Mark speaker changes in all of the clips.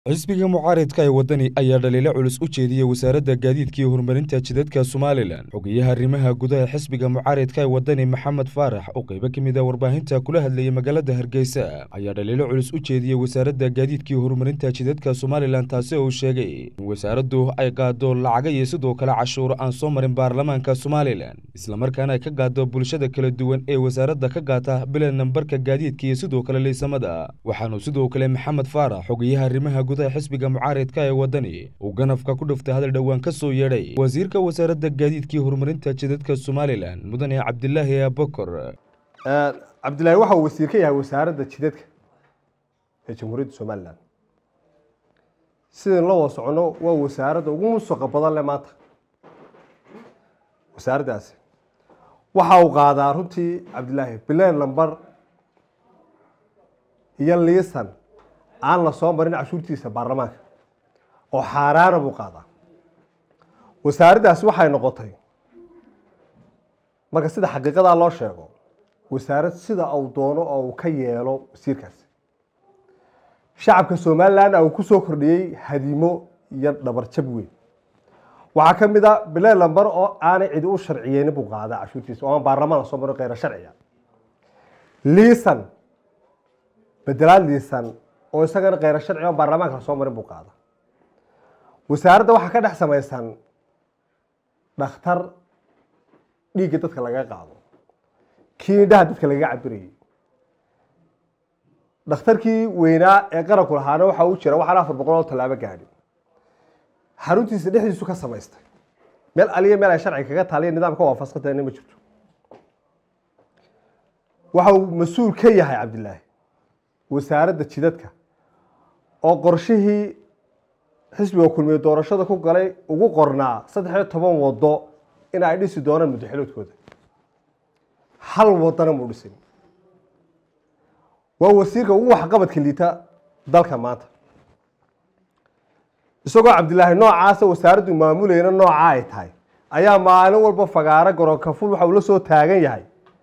Speaker 1: xisbiga mucaaridka ee waddani ayaa dhaliilo culus u jeediyey wasaaradda gaadiidka iyo horumarinta jidadka somalilan xogeyaha arrimaha gudaha xisbiga mucaaridka ee waddani maxamed faarax oo qaybo ka mid a warbaahinta kula hadlayay magaalada hargeysa ayaa dhaliilo culus u jeediyey wasaaradda gaadiidka iyo horumarinta jidadka somalilan taasi oo uu sheegay in wasaaraddu ay qaado lacaga iyo sidoo kale cashuuro aan soo marin baarlamaanka somalilan islamarkaana ay ka qaado bulshada kala duwan ee wasaaradda ka qaata bila nambarka gaadiidka iyo sidoo kale liisamada waxaanu sidoo kale maxamed faarax xogeyaha arrimaha xisbiga mucaaridka ee waddani uu ganafka ku dhuftay hadal dhowaan ka soo yeedhay wasiirka wasaaradda gaadiidka iyo horumarinta jidadka somalilan mudane cabdilaahi abakor
Speaker 2: cabdilaahi waxa uu wasiir ka yahay wasaaradda jidadka ee jamhuuriyadda somalilan sidaynu la wada soconno waa wasaaradda ugu musuqa badan leh maanta wasaaraddaasi waxa uu qaadaa runtii cabdilaahi bileen lambar iyo liisan aan la soo marin cashuurtiisa baarlamaanka oo xaaraana buu qaadaa wasaaraddaasi waxay noqotay marka sida xaqiiqadaa loo sheego wasaarad sida uu doono oo uu ka yeelo wasiirkaasi shacabka somalilan uu ku soo kordhiyey hadimo iyo dhabarjab weyn waxaa ka mid a bilee lambar oo aanay cidi u sharciyeyni buu qaadaa cashuurtiisa oo aan baarlamaan la soo marin kheyra sharciga liisan bedelaad liisan oo isagana kheyra sharci on baarlamaanka lasoo marin buu qaada wasaaradda waxaa ka dhex samaysan dhakhtar dhiigga dadka laga qaado kii indhaha dadka lagaga cabirayay dhakhtarkii weynaa ee qaranku lahaana waxa uu jira waxaan afar boqol oo tallaabo gaadhi xaruntiisa dhexdiisu ka samaystay meel aliya meel ay sharciga kaga taaliya nidaamka waafasqatana ma jirto waxa uu mas-uul ka yahay cabdilaahi wasaaradda jidadka oo qorshihii xisbiga kulmiye doorashada ku galay ugu qornaa saddex iyo toban wado in ay dhisi doonaan muddaxiloodkooda hal wadana muu dhisin waa wasiirka ugu waxqabadka liita dalka maanta isagoo cabdilaahi noocaasa wasaaraddu maamulayna noocaa ay tahay ayaa maalin walba fagaaro garonkaful waxa uu la soo taagan yahay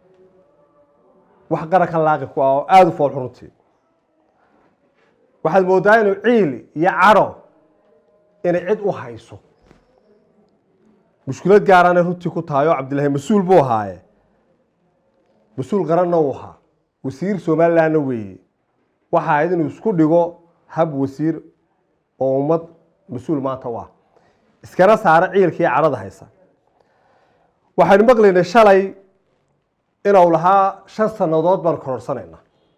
Speaker 2: wax qarankan laaqi ku ah oo aada u fool xuruntii waxaad moodaa inuu ciil iyo caro inay cid u hayso mushkilad gaarana runtii ku tahay oo cabdillahi mas-uul buu ahaaye mas-uul qaranna uu ahaa wasiir somalilandna weeye waxa ahayd inuu isku dhigo hab wasiir oo ummad mas-uul maanta u ah iskana saaro ciilkii carada haysa waxaynu maqlaynay shalay inuu lahaa shan sannadood baan kororsanayna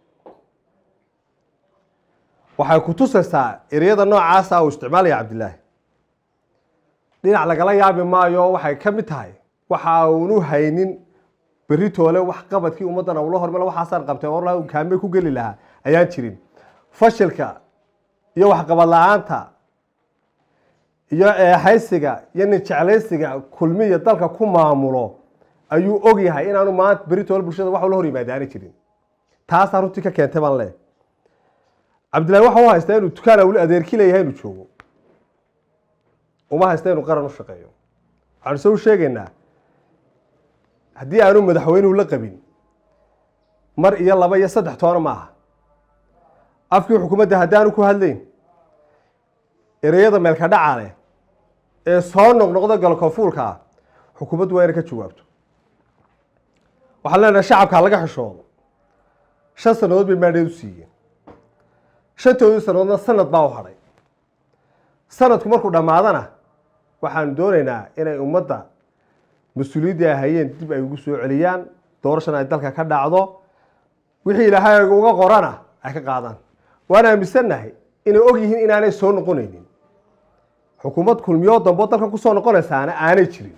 Speaker 2: waxay ku tusaysaa ereyada noocaasa uu isticmaalaya cabdilaahi dhinac lagala yaabi maayo waxay ka mid tahay waxa uunu haynin beritoole wax qabadkii ummaddan ula hormar waxaasaan qabtay or kaame ku geli lahaa ayaan jirin fashilka iyo waxqabad la-aanta iyo eexaysiga iyo nin jeclaysiga kulmiya dalka ku maamulo ayuu og yahay inaanu maanta beritoole bulshada wax ula hor yimaadaani jirin taasaa runtii ka keentay baan leeh cabdillahi waxa u haystaa inuu dukaan weli adeerki leeyahay inuu joogo uma haysta inuu qaran u shaqeeyo waxaanu se u sheegaynaa haddii aanu madaxweynuhu la qabin mar iyo laba iyo saddex toona ma aha afkii xukuumadda haddaanu ku hadlayn ereyada meelka dhaca leh ee soo noqnoqda galkofuulka ah xukuumaddu waa inay ka jawaabto waxaan leenahay shacabka laga xishoodo shan sannadood bay maadheed u siiyeen shantoodii sannadoodna sanad baa u hadhay sanadku markuu dhammaadana waxaanu doonaynaa inay ummadda mas-uuliyaddii ay hayeen dib ay ugu soo celiyaan doorashana ay dalka ka dhacdo wixii ilaahay uga qorana ay ka qaadaan waan aaminsannahay inay og yihiin inaanay soo noqonaynin xukuumad kulmiyoo dambo dalkan kusoo noqonaysaana aanay jirin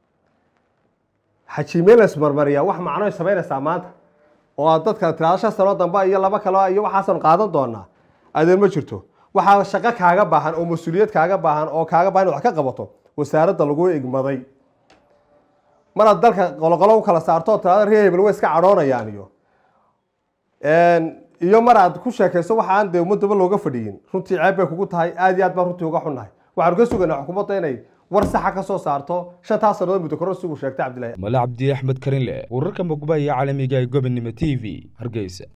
Speaker 2: xajiimelas marmariya wax macnoy samaynaysaa maanta oo aad dadka tiraado shan sanoo dambe iyo laba kale iyo waxaasan qaadan doonaa adeer ma jirto waxaa shaqo kaaga baahan oo mas-uuliyad kaaga baahan oo kaaga baahan in wax ka qabato wasaaradda lagu igmaday maraad dalka qoloqolo u kala saarto oo tiraado reer hebel way iska cadhoonayaan iyo iyo mar aad ku sheekayso waxa aan dee ummadaba looga fadhiyin runtii ceeb bay kugu tahay aada iyo aad baan runtii uga xunnahay waxaanu ka sugaynaa xukuumadda inay war saxa ka soo saarto shantaas sannadood muddo koror sigu sheegtay cabdillahi
Speaker 1: male cabdi axmed karinle wararka magubahaya caalamiga ee gobonnimo t v hargeysa